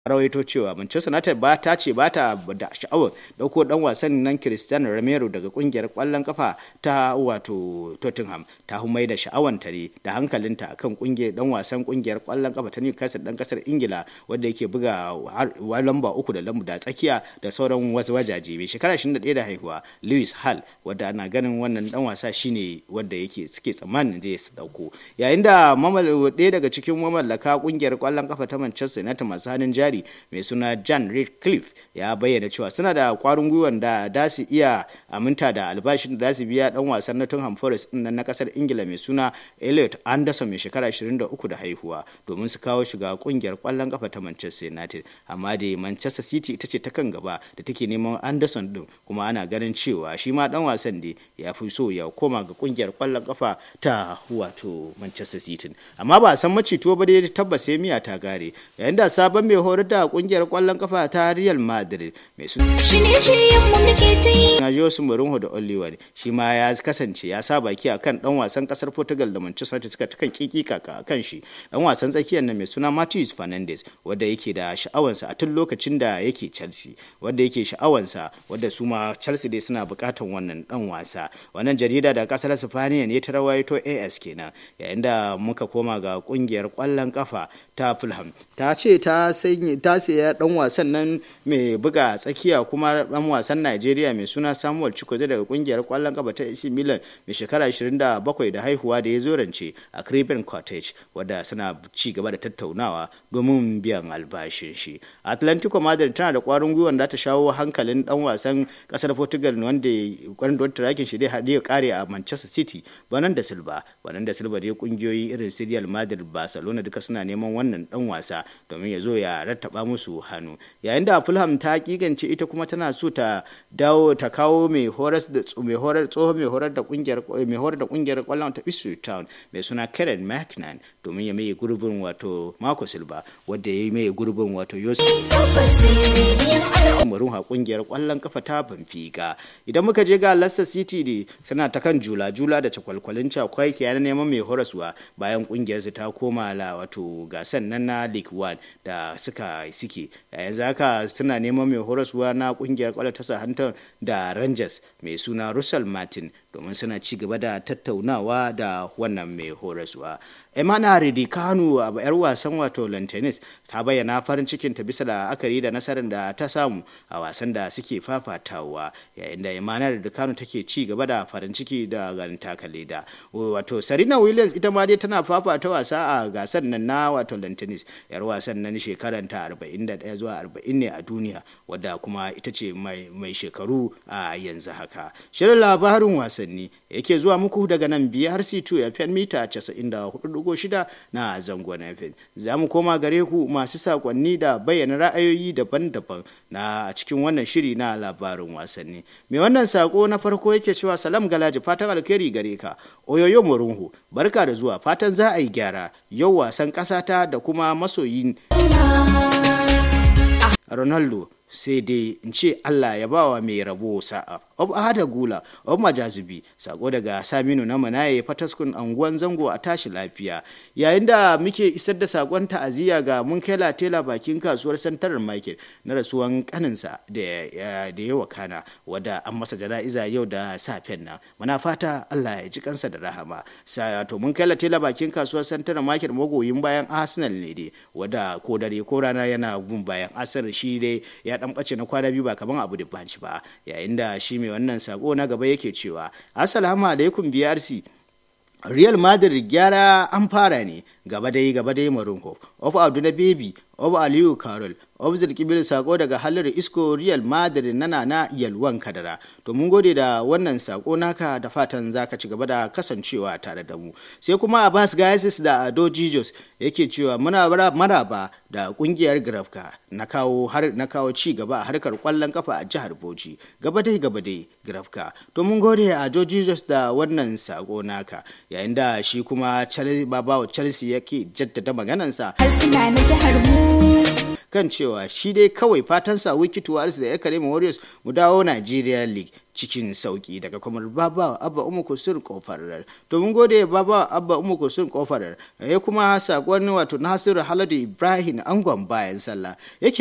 rawaito cewa Manchester United ba ta ce ba ta da sha'awar dauko dan wasan nan Cristiano Romero daga kungiyar kwallon kafa ta wato Tottenham ta humai da sha'awan ta ne da hankalinta akan kungiyar dan wasan kungiyar kwallon kafa ta Newcastle dan kasar Ingila wanda yake buga lamba uku da lamba da tsakiya da sauran wasu wajaje mai shekara 21 da haihuwa Lewis Hall wanda ana ganin wannan dan wasa shine wanda yake suke tsammanin zai su dauko yayin da ɗaya daga cikin mamallaka kungiyar kwallon kafa ta Manchester United masu hannun jari jari mai suna John Redcliffe ya bayyana cewa suna da kwarin gwiwan da da su iya aminta da albashin da su biya dan wasan Nottingham Forest din na kasar Ingila mai suna Elliot Anderson mai shekara 23 da haihuwa domin su kawo shiga kungiyar kwallon kafa ta Manchester United amma da Manchester City ita ce ta kan gaba da take neman Anderson din kuma ana ganin cewa shi ma dan wasan da ya fi so ya koma ga kungiyar kwallon kafa ta wato Manchester City amma ba a san macito ba dai tabbas sai miya ta gare yayin da sabon mai horar da kungiyar kwallon kafa ta Real Madrid mai suna Jose Mourinho da Oliver shi ma ya kasance ya sa baki akan dan wasan kasar Portugal da Manchester United suka kan kiki kaka akan shi dan wasan tsakiyar nan mai suna Matheus Fernandes wanda yake da sha'awansa a tun lokacin da yake Chelsea wanda yake sha'awansa wanda su ma Chelsea dai suna bukatan wannan dan wasa wannan jarida da kasar Spaniya ne ta rawaito AS kenan yayin da muka koma ga kungiyar kwallon kafa ta Fulham ta ce ta ta siya dan wasan nan mai buga tsakiya kuma dan wasan Najeriya mai suna Samuel Chukwueze daga kungiyar kwallon kafa ta AC Milan mai shekara 27 da haihuwa da ya zo rance a Craven Cottage wadda suna ci gaba da tattaunawa domin biyan albashin shi. Atlantico Madrid tana da kwarin gwiwa da ta shawo hankalin dan wasan kasar Portugal wanda wanda tarakin shi dai haɗe ya kare a Manchester City banan da Silva banan da Silva dai kungiyoyi irin Real Madrid Barcelona duka suna neman wannan dan wasa domin ya zo ya rattaba musu hannu yayin da Fulham ta kigance ita kuma tana so ta dawo ta kawo mai horar da mai horar tsohon mai horar da kungiyar mai horar da kungiyar kwallon ta Ipswich Town mai suna Karen McNan domin ya mai gurbin wato Marco Silva wanda ya mai gurbin wato Yosef Mourinho kungiyar kwallon kafa ta Benfica idan muka je ga Leicester City ne suna ta kan jula-jula da cakwalkwalin cakwai ke yana neman mai horaswa bayan kungiyar su ta koma la wato gasan nan na League One da suka suke yanzu haka suna neman mai horaswa na kungiyar kwallon ta Southampton da Rangers mai suna Russell Martin domin suna ci gaba da tattaunawa da wannan mai horaswa. Emana Ridi Kanu a yar wasan wato Lantanis ta bayyana farin cikin ta bisa da akari da nasarar da ta samu a wasan da suke fafatawa yayin da Emana Ridi Kanu take ci gaba da farin ciki da ganin takale da wato Serena Williams ita ma dai tana fafata wasa a gasar nan na wato Lantanis yar wasan nan shekaran ta 41 zuwa 40 ne a duniya wadda kuma ita ce mai shekaru a yanzu haka shirin labarin wasanni yake zuwa muku daga nan BRC2 FM mita 94.6 na zangon FM. Za mu koma gare ku masu sakonni da bayyana ra'ayoyi daban-daban na cikin wannan shiri na labarin wasanni. Mai wannan sako na farko yake cewa salam galaji fatan alkhairi gare ka. Oyoyo Murunhu, barka da zuwa fatan za a yi gyara yau wasan ƙasata da kuma masoyin Ronaldo sai dai in ce Allah ya bawa mai rabo sa'a. Ob Ahada Gula, Ob Majazubi, sako daga Saminu na Manaye Fataskun anguwan zango a tashi lafiya. Yayin da muke isar da sakon ta'aziyya ga mun kai latela bakin kasuwar Santarar Market na rasuwan kaninsa da ya wakana wadda an masa jana'iza yau da safen nan. Muna fata Allah ya ji kansa da rahama. to mun kai latela bakin kasuwar Santarar Market magoyin bayan Arsenal ne dai wadda ko dare ko rana yana gun bayan Arsenal shi dai ya dan bace na kwana biyu ba kaman abu da banci ba yayin da shi mai wannan sako na gaba yake cewa assalamu alaikum brc real madrid gyara an fara ne gaba dai gaba dai marunko of abdu na baby of aliyu carol of zirkibil sako daga halar isko real madrid nana na yalwan kadara to mun gode da wannan sako naka da fatan zaka ci gaba da kasancewa tare da mu sai kuma abbas gaisis da ado jijos yake cewa muna maraba da kungiyar grafka na kawo har na kawo ci gaba a harkar kwallon kafa a jihar bauchi gaba dai gaba dai grafka to mun gode a ado jijos da wannan sako naka yayin da shi kuma babawa chelsea yake jaddada maganansa harsuna na jihar mu kan cewa shi dai kawai fatansa wiki tuwaris da ya karema warriors mu dawo nigeria league cikin sauki daga kwamar baba abba umu kusur kofar domin gode baba abba umu kusur kofar ya kuma sakon wato nasiru haladu ibrahim angon bayan sallah yake